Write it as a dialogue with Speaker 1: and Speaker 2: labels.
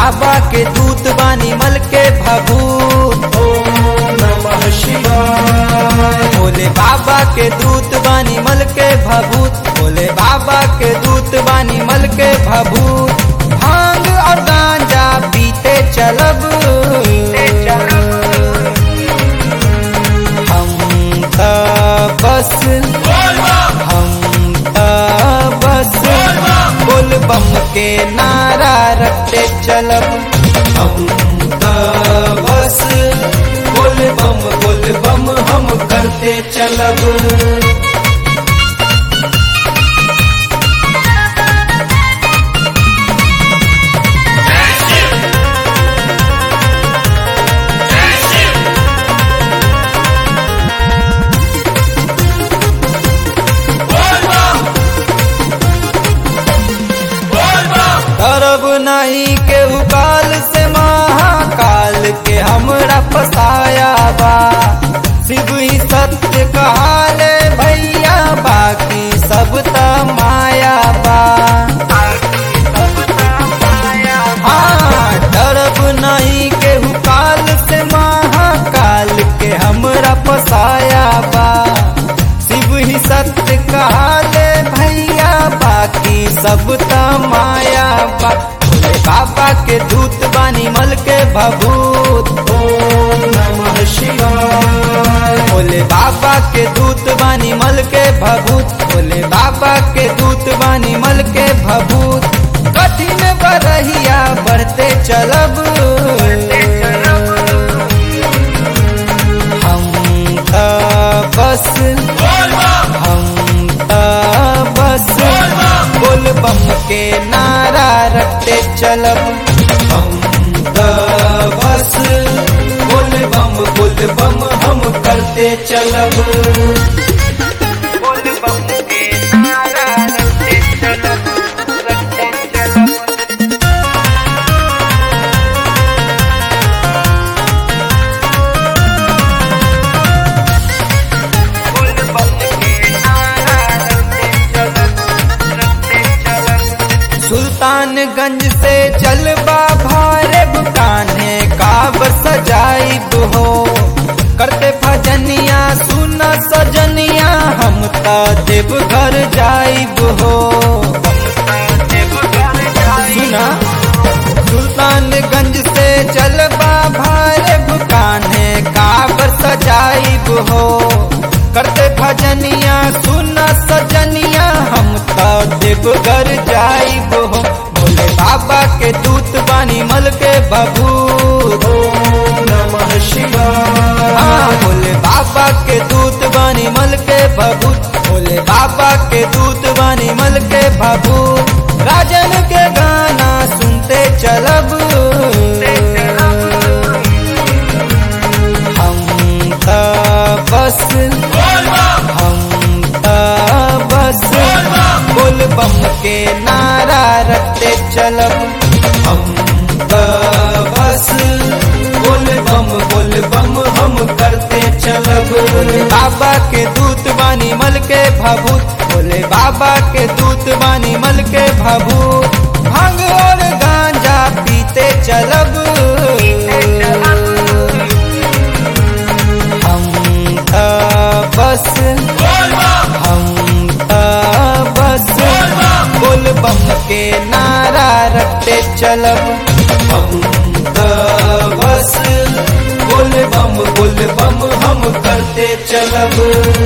Speaker 1: बाबा के दूत बानी मल के भभूत
Speaker 2: ओम नमः शिवाय
Speaker 1: भोले बाबा के दूत बानी मल के भभूत भोले बाबा के दूत बानी मल के भभूत भांग और गांजा पीते चलब हम त बस हम त बस बोल बम के नारा रखते चलब
Speaker 2: हम त बस बोल बम बोल बम हम करते चलब
Speaker 1: करब नहीं के काल से महाकाल के हमरा फसाया बा शिव ही सत्य कहाले भैया बाकी सब त माया बा हाँ डरब नहीं के काल से महाकाल के हमरा फसाया बा शिव ही सत्य कहाले भैया बाकी सब त माया बा भोले बाबा के दूत बानी मल के भभूत
Speaker 2: ओम नमः शिवाय
Speaker 1: भोले बाबा के दूत बानी मल के भभूत भोले बाबा के दूत बानी मल के भभूत कठिन बरहिया बढ़ते चलब हम त बस हम त बस बोल बम के नारा रखते चलब
Speaker 2: हम त बस बोल बम बोल बम हम करते चलब
Speaker 1: बोल बम के नारा रखते चलब रखते चलब सुल्तानगंज से चलबा भारे कान्हे काब सजाइब हो करते भजनिया सुन सजनिया हम त देवघर जाइब हो सुना सुल्तानगंज से चलबा भारे कान्हे काब सजाइब हो करते भजनिया सुन सजनिया हम त देवघर जाइब हो भोले बाबा के दूत बानी मल के बबूत
Speaker 2: ओम नमः शिवाय
Speaker 1: हाँ भोले बाबा के दूत बानी मल के भभूत भोले बाबा के दूत बानी मल के भभूत राजन के गाना सुनते चलब हम त बस हम त बस बोल बम के नारा रखते चलब
Speaker 2: हम त बस बोल बम बोल बम हम करते चलब
Speaker 1: भोले बाबा के दूत बानी मल के भभूत भोले बाबा के दूत बानी मल के भभूत भांग और गांजा पीते चलब हम त बस हम त बस बोल बम के नारा रखते चलब
Speaker 2: हम त बस बोल बम बोल बम हम करते चलब